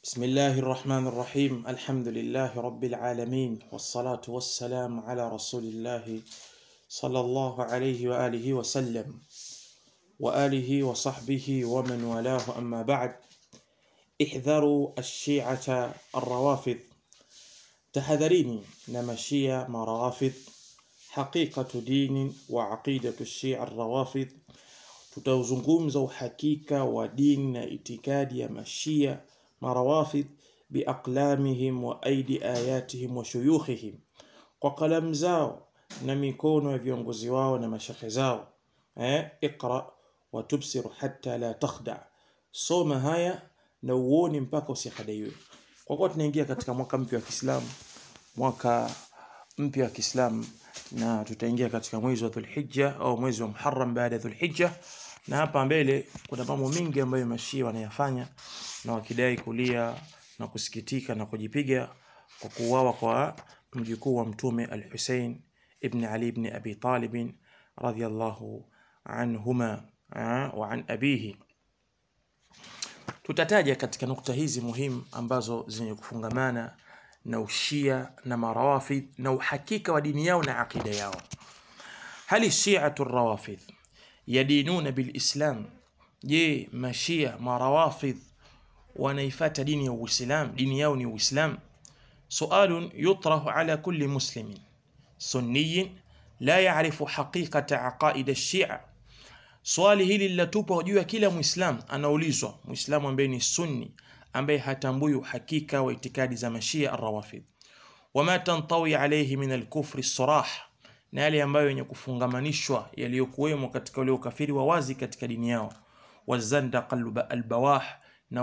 بسم الله الرحمن الرحيم الحمد لله رب العالمين والصلاة والسلام على رسول الله صلى الله عليه وآله وسلم وآله وصحبه ومن والاه أما بعد احذروا الشيعة الروافض تحذريني نمشي مرافض حقيقة دين وعقيدة الشيعة الروافض tutauzungumza uhakika wa dini na itikadi ya mashia marawafid biaqlamihim wa aidi ayatihim wa shuyukhihim kwa kalamu zao na mikono ya viongozi wao na mashekhe zao eh, iqra wa tubsiru hatta la takhda soma haya na uone mpaka usihadaiwe kwa kuwa tunaingia katika mwaka mpya wa Kiislamu mwaka mpya wa Kiislamu na tutaingia katika mwezi wa Dhulhijja au mwezi wa Muharram baada ya Dhulhijja na hapa mbele kuna mambo mengi ambayo mashia wanayafanya na wakidai kulia na kusikitika na kujipiga kwa kuuawa kwa mjukuu wa mtume al-Hussein ibn Ali ibn Abi Talib radhiyallahu anhuma wa an abihi tutataja katika nukta hizi muhimu ambazo zenye kufungamana na ushia na marawafidh na uhakika wa dini yao na akida yao hali shiatu rawafidh yadinuna bilislam je mashia marawafidh wanaifata dini ya uislam dini yao ni uislam sualun yutrahu ala kulli muslimin sunniyin la yarifu haqiqata aqaida shia swali hili linatupwa juu ya kila muislam anaulizwa muislamu ambaye ni sunni ambaye hatambui uhakika wa itikadi za mashia arrawafidh wama tantawi alayhi min alkufri sarah na yale ambayo yenye kufungamanishwa yaliyokuwemo katika ule ukafiri wa wazi katika dini yao wazandaqa albawah na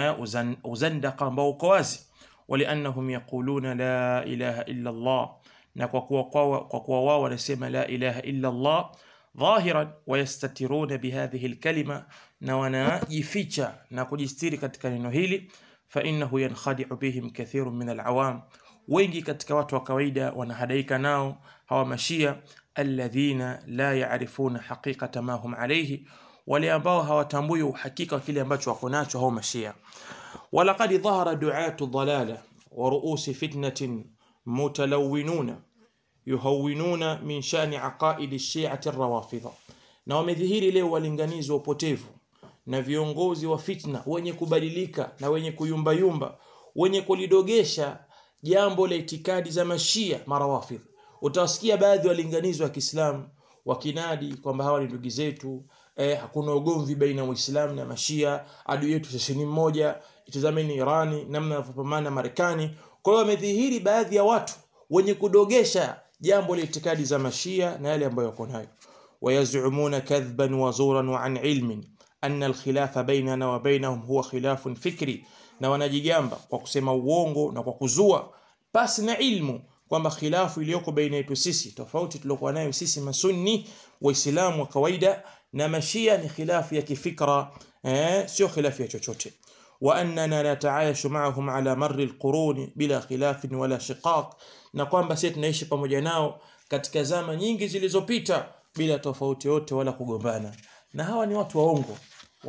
uzandaqa ambao uko wazi waliannahum yaquluna la ilaha illa Allah na kwa kuwa kwa kuwa wao wanasema la ilaha illa Allah ظاهرا ويستترون بهذه الكلمة na wanajificha na kujistiri katika neno hili فإنه ينخدع بهم كثير من العوام wengi katika watu wa kawaida wanahadaika nao hawa mashia alladhina la yaarifuna haqiqata ma hum alayhi wale ambao hawatambui uhakika wa kile ambacho wako nacho hao mashia walaqad dhahara du'atu dhalala wa ru'usi fitnatin mutalawwinuna yuhawinuna min shani aqaidi shi'ati rawafidha na wamedhihiri leo walinganizi wa upotevu na viongozi wa fitna wenye kubadilika na wenye kuyumbayumba wenye kulidogesha jambo la itikadi za mashia marawafidh utawasikia baadhi ya walinganizi wa Kiislamu wakinadi kwamba hawa ni ndugu zetu eh, hakuna ugomvi baina ya Uislamu na mashia adui yetu sisi ni mmoja itazameni Irani namna wanavyopambana Marekani kwa hiyo wamedhihiri baadhi ya watu wenye kudogesha jambo la itikadi za mashia na yale ambayo wako nayo wayazumuna kadhban wa zuran wa an ilmin anna alkhilafa bainana wa bainahum huwa khilafun fikri na wanajigamba kwa kusema uongo na kwa kuzua pasi na ilmu kwamba khilafu iliyoko baina yetu sisi tofauti tuliokuwa nayo sisi masunni waislamu wa kawaida na mashia ni khilafu ya kifikra eh, sio khilafu ya chochote وأننا نتعايش معهم على مر القرون بلا خلاف ولا شقاق na kwamba sisi tunaishi pamoja nao katika zama nyingi zilizopita bila tofauti yote wala kugombana na hawa ni watu waongo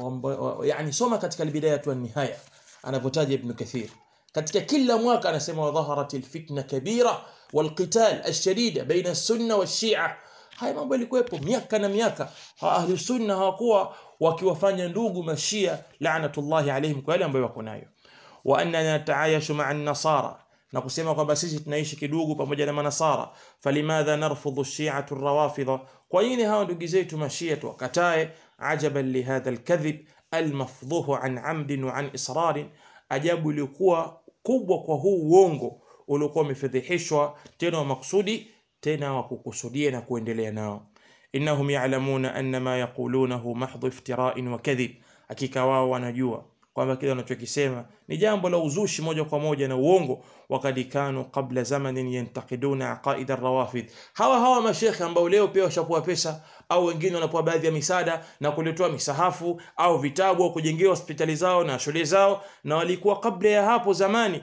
yani soma katika albidaya tu nihaya anapotaja ibn kathir katika kila mwaka anasema wadhaharat alfitna kabira walqital alshadida baina sunna washia haya mambo yalikuwepo miaka na miaka ahli sunna hawakuwa wakiwafanya ndugu mashia laanatullahi alaihim kwa yale ambayo wako nayo wa annana nataayashu ma'a an-nasara na kusema kwamba sisi tunaishi kidugu pamoja na manasara falimadha narfudhu shi'atu rawafidha kwa nini hawa ndugu zetu mashia tuwakatae ajaban lihadha alkadhib almafdhuhu an amdin wa an israrin ajabu ilikuwa kubwa kwa huu uongo uliokuwa umefedheheshwa tena wa maksudi tena wa kukusudia na kuendelea nao innahum ya'lamuna anna ma yaqulunahu mahdhu iftira'in wa kadhib hakika wao wanajua kwamba kile wanachokisema ni jambo la uzushi moja kwa moja na uongo wakati kanu kabla zamanin yantaqiduna aqaida rawafid hawa hawa mashekhe ambao leo pia washapewa pesa au wengine wanapewa baadhi ya misaada na kuletewa misahafu au vitabu au kujengewa hospitali zao na shule zao na walikuwa kabla ya hapo zamani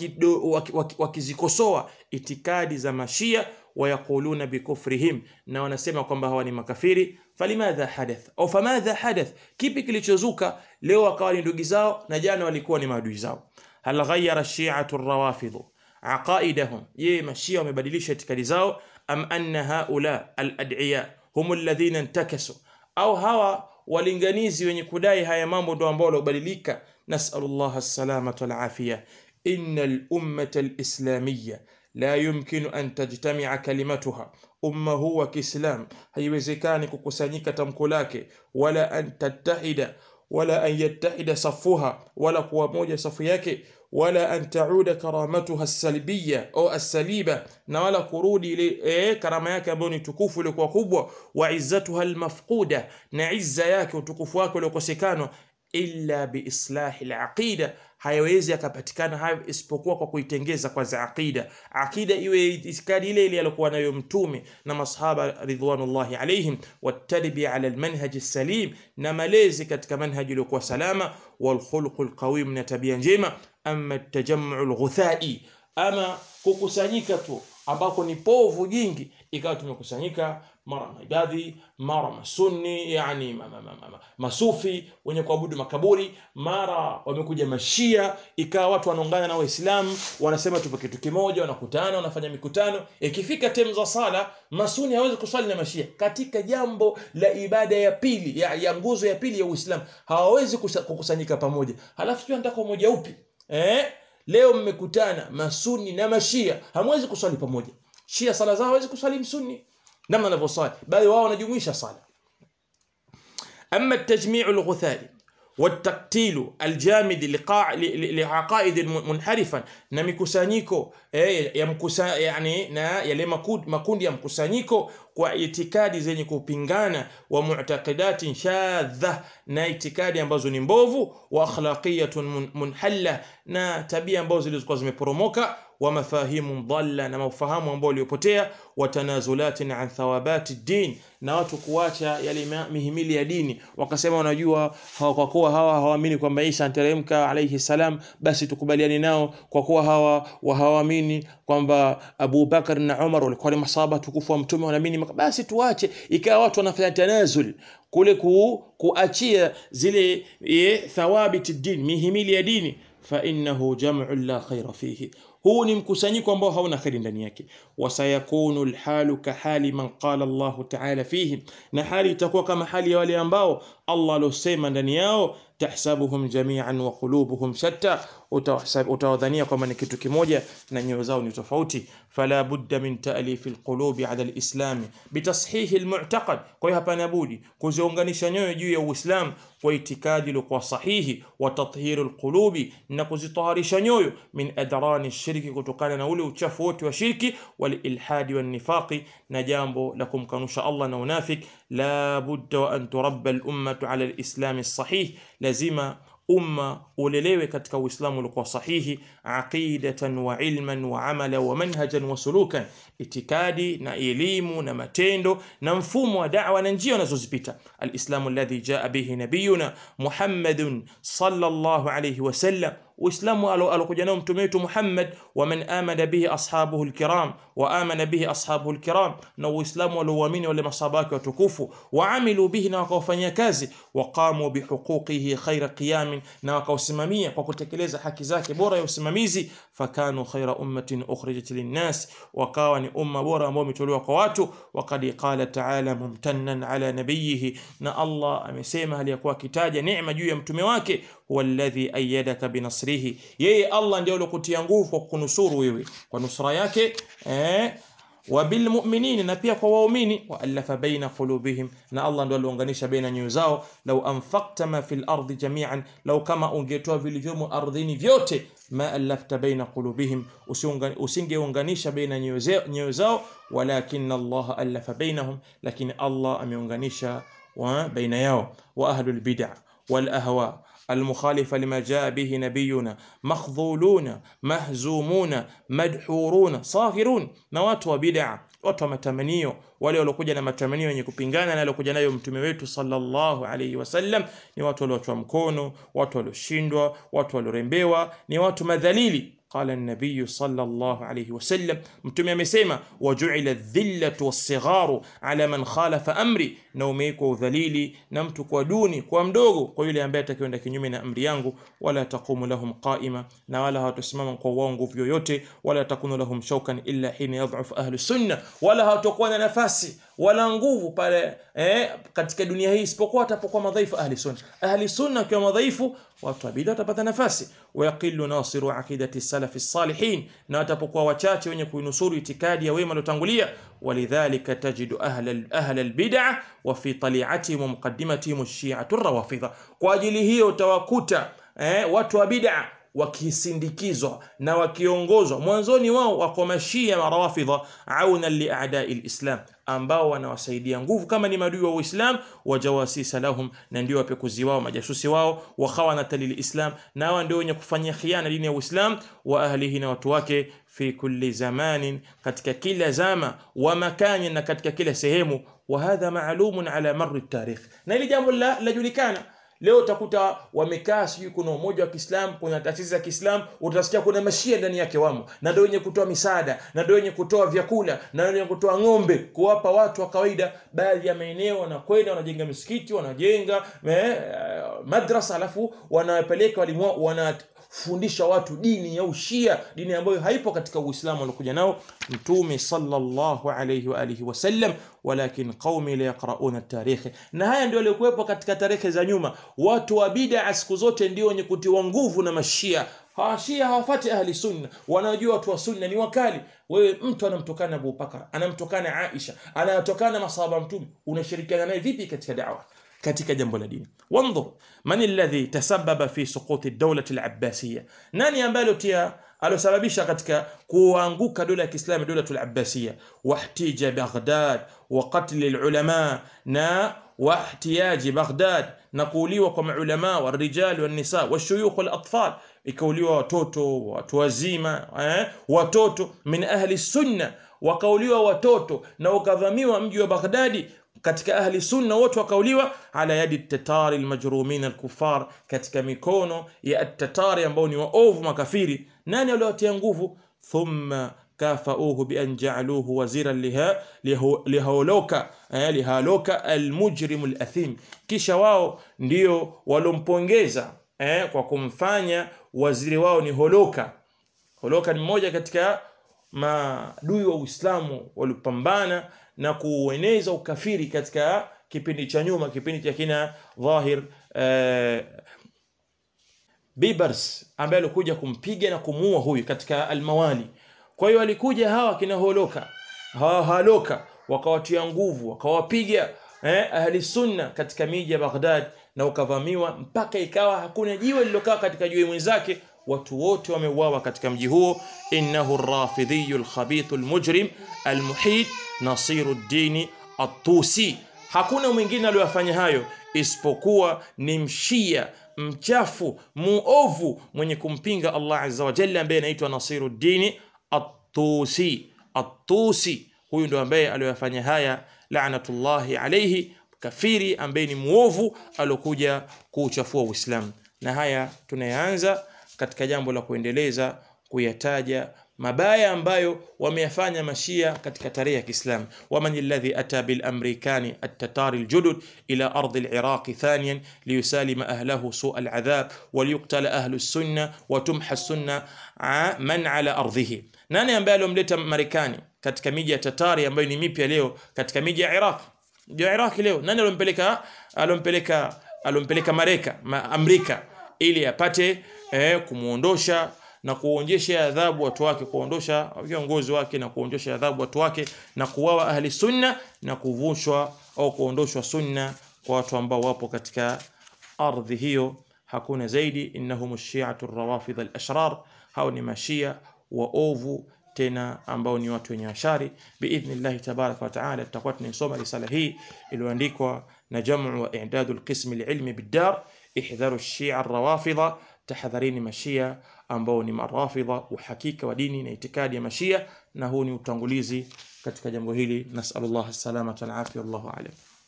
wakizikosoa waki, waki itikadi za mashia wayaquluna bikufrihim na wanasema kwamba hawa ni makafiri falimadha hadath au famadha hadath kipi kilichozuka leo wakawa ni ndugu zao na jana walikuwa ni maadui zao hal ghayyara shi'atu ar-rawafid aqaidahum ye mashia wamebadilisha itikadi zao am anna haula al-ad'iya hum alladhina intakasu au hawa walinganizi wenye kudai haya mambo ndio ambao waliobadilika nasallallahu as-salamata wal afiya innal ummata al-islamiyya la yumkinu an tajtami'a kalimatuha umma huu wa Kiislam haiwezekani kukusanyika tamko lake wala an tattahida wala an yattahida safuha wala kuwa moja safu yake wala an tauda karamatuha as-salbiyya au as-saliba na wala kurudi ile e, karama yake ambayo ni tukufu ile kwa kubwa wa izzatuha al-mafquda na izza yake utukufu wake uliokosekana illa biislahi al-aqida hayawezi akapatikana hayo isipokuwa kwa kuitengeza kwanza aqida aqida iwe itikadi ile ile aliyokuwa nayo mtume na masahaba ridwanullahi alaihim watarbiya ala almanhaj salim na malezi katika manhaji iliyokuwa salama walkhuluq alqawim na tabia njema ama atajamu alghuthai ama kukusanyika tu ambako ni povu jingi ikawa tumekusanyika mara maibadhi mara masunni yani ma, ma, ma, ma, masufi wenye kuabudu makaburi mara wamekuja mashia ikawa watu wanaungana na waislamu wanasema tupo kitu kimoja wanakutana wanafanya mikutano ikifika temu za sala masuni hawezi kuswali na mashia katika jambo la ibada ya pili ya, ya nguzo ya pili ya uislamu hawawezi kukusanyika pamoja halafu sio nataka umoja upi eh? leo mmekutana masuni na mashia hamwezi kuswali pamoja shia sala zao hawezi kuswali msuni namna anavyosali bali wao wanajumuisha sala ama التجميع الغثائي والتقتيل الجامد لقاع لعقائد منحرفا na mikusanyiko eh, ya mkusa, yani na yale makundi, makundi ya mkusanyiko kwa itikadi zenye kupingana wa mu'taqidatin shadha na itikadi ambazo ni mbovu wa akhlaqiyatun munhalla na tabia ambazo zilizokuwa zimeporomoka wa mafahimu dhalla na mafahamu ambao waliopotea wa tanazulatin an thawabati din na watu kuacha yale mihimili ya dini wakasema wanajua kwa kuwa hawa hawaamini kwamba Isa anteremka alayhi salam basi tukubaliane nao kwa kuwa hawa hawaamini kwamba Abu Bakar na Umar walikuwa ni masaba tukufu wa mtume wanaamini basi tuache ikawa watu wanafanya tanazul kule ku, kuachia zile e, thawabiti din mihimili ya dini fa innahu jam'u la khaira fihi huu ni mkusanyiko ambao hauna kheri ndani yake wasayakunu lhalu kahali man qala Allahu ta'ala fihi na hali itakuwa kama hali ya wale ambao Allah alosema ndani yao tahsabuhum jami'an wa qulubuhum shatta utawadhania kwamba ni kitu kimoja na nyoyo zao ni tofauti fala budda min ta'lif alqulubi ala alislam bitashih almu'taqad kwa hiyo hapana budi kuziunganisha nyoyo juu ya uislamu kwa itikadi iliyokuwa sahihi wa tathhir alqulubi na kuzitaharisha nyoyo min adrani shirki kutokana na ule uchafu wote wa shirki wal ilhadi wan nifaqi na jambo la kumkanusha Allah na unafik la budda wa an turabba al ummatu ala alislam sahih lazima umma ulelewe katika uislamu uliokuwa sahihi aqidatan wa ilman wa amala wa manhajan wa sulukan itikadi na elimu na matendo na mfumo wa da'wa na njia wanazozipita alislamu alladhi jaa bihi nabiyuna muhammadun sallallahu alayhi wasallam uislamu alokuja nao mtume wetu Muhammad wa man amana bihi ashabuhu alkiram wa amana bihi ashabuhu alkiram na uislamu walioamini wale masahaba wake watukufu wa amilu bihi na wakawafanyia kazi wa qamu bihuquqihi khaira qiyamin na wakausimamia kwa kutekeleza haki zake bora ya usimamizi fakanu khaira ummatin ukhrijat linnas wakawa ni umma bora ambao umetolewa kwa watu waqad qala ta'ala mumtannan ala nabiyihi na Allah amesema hali ya kuwa kitaja neema juu ya mtume wake huwa alladhi ayyadaka binasrihi yeye Allah ndiye aliyokutia nguvu kwa kunusuru wewe kwa nusra yake eh wabilmu'minin na pia kwa waumini waalafa baina qulubihim na Allah ndo aliunganisha baina nyoyo zao lau anfaqta ma fil ardi jami'an lau kama ungetoa vilivyomo ardhini vyote ma alafta baina qulubihim usingeunganisha baina nyoyo zao walakin Allah alafa bainahum lakini Allah ameunganisha baina yao wa ahlul bid'ah wal ahwa المخالفة لما جاء به نبينا مخذولون مهزومون مدحورون صاغرون na watu wa bid'a watu wa matamanio wale waliokuja na matamanio yenye kupingana na aliokuja nayo mtume wetu sallallahu alayhi wasallam ni watu waliochwa mkono watu walioshindwa watu waliorembewa ni watu madhalili قال النبي صلى الله عليه وسلم mtume amesema wajuila dhillatu wassigharu ala man khalafa amri na umewekwa udhalili na mtu kwa duni kwa mdogo kwa yule ambaye atakwenda kinyume na amri yangu wala taqumu lahum qaima na wala hawatasimama kwa wao nguvu yoyote wala takunu lahum shaukan illa hina yadhuf ahlu sunna wala hawatakuwa na nafasi wala nguvu pale eh, katika dunia hii isipokuwa atapokuwa madhaifu ahli sunna ahli sunna wakiwa madhaifu watu wa bid'a watapata nafasi wayaqilu nasiru aqidati salafi salihin na watapokuwa wachache wenye kuinusuru itikadi ya wema waliotangulia walidhalika tajidu ahla ahla albid'a wa fi tali'atihim wa muqaddimatihim ash-shi'atu rawafidha kwa ajili hiyo utawakuta eh, watu wa bid'a wakisindikizwa na wakiongozwa mwanzoni wao wako mashia marawafidha auna liadai lislam ambao wanawasaidia nguvu kama ni madui wa uislam wajawasisa lahum na ndio wapekuzi wao majasusi wao wakhawanata lilislam na hawa ndio wenye kufanyia khiana dini ya uislam wa ahlihi na watu wake fi kulli zamanin katika kila zama wa makani na katika kila sehemu wa hadha maalumun ala marri tarikh na hili jambo lajulikana leo utakuta wamekaa sijui kuna umoja wa Kiislamu kuna taasisi za Kiislamu utasikia kuna mashia ndani yake wamo na ndio wenye kutoa misaada na ndio wenye kutoa vyakula na ndio wenye kutoa ng'ombe kuwapa watu wa kawaida baadhi ya maeneo wanakwenda wanajenga misikiti wanajenga eh, madrasa alafu wanawapeleka walimu wana fundisha watu dini ya ushia dini ambayo haipo katika uislamu waliokuja nao mtume sallallahu alayhi wa alihi wasallam walakin qaumi la yaqrauna tarikh na haya ndio yaliokuwepo katika tarehe za nyuma watu wa bid'a siku zote ndio wenye kutiwa nguvu na mashia hawashia hawafati ahli sunna wanajua watu wa sunna ni wakali wewe mtu anamtokana Abu Bakar anamtokana Aisha anatokana masahaba mtume unashirikiana naye vipi katika da'wa katika jambo la dini wanzur man alladhi tasabbaba fi suquti dawlati al-abbasiyya nani ambaye alotia alosababisha katika kuanguka dola ya Kiislamu dola al-abbasiyya wahtija Baghdad wa qatl al-ulama na واحتياج بغداد نقوليwa kwa maulama warijal wanisa washuyukh walatfal ikauliwa watoto watu wazima eh, watoto min ahli sunna wakauliwa watoto na ukadhamiwa mji wa Baghdadi katika ahli sunna wote wakauliwa ala yadi tatari almajrumin alkufar katika mikono ya tatari ambao ni waovu makafiri nani aliyotia nguvu thumma كافؤوه بأن جعلوه وزيرا لها لهولوكا لهالوكا المجرم الأثيم kisha wao ndio walompongeza eh, kwa kumfanya waziri wao ni Holoka. Holoka ni mmoja katika maadui wa Uislamu waliopambana na kueneza ukafiri katika kipindi cha nyuma, kipindi cha kina Dhahir eh, Bibers ambaye alikuja kumpiga na kumuua huyu katika Almawali. Kwa hiyo walikuja hawa kina Holoka hawa Haloka wakawatia nguvu wakawapiga eh, ahli sunna katika miji ya Baghdad na ukavamiwa mpaka ikawa hakuna jiwe lililokaa katika jiwe mwenzake watu wote wameuawa katika mji huo innahu rafidhiyu alkhabithu almujrim almuhid nasiruddin at-tusi hakuna mwingine aliyofanya hayo isipokuwa ni mshia mchafu muovu mwenye kumpinga Allah azza wa jalla ambaye anaitwa Nasiruddin at-Tusi at-Tusi huyu ndo ambaye aliyofanya haya laanatullahi alayhi kafiri ambaye ni muovu alokuja kuuchafua Uislamu na haya tunayaanza katika jambo la kuendeleza kuyataja mabaya ambayo wameyafanya mashia katika tarehe ya Kiislamu waman alladhi ata bil amrikani at-tatari al-judud ila ardi al-iraq thaniyan liyusalima ahlahu su' al-adhab waliyuqtala ahlu as-sunna wa tumha as-sunna man ala ardhihi nani ambaye alomleta Marekani katika miji ya Tatari ambayo ni mipya leo katika miji ya Iraq ndio Iraq leo nani alompeleka alompeleka alompeleka Mareka ma Amerika ili apate eh, kumuondosha na kuonjesha adhabu watu wake kuondosha viongozi wake na kuondosha adhabu watu wake na kuwawa ahli sunna na kuvushwa au kuondoshwa sunna kwa watu ambao wapo katika ardhi hiyo hakuna zaidi innahum shi'atu rawafidh al-ashrar hao ni mashia waovu tena ambao ni watu wenye ashari biidhnillahi tabaraka wa taala tutakuwa tunaisoma risala hii iliyoandikwa na jamu wa i'dadu alqism alilmi biddar ihdharu ash-shi'a ar-rawafidha tahadharini mashia ambao ni marafidha uhakika wa dini na itikadi ya mashia na huu ni utangulizi katika jambo hili nasallallahu salamata wal afia wallahu a'lam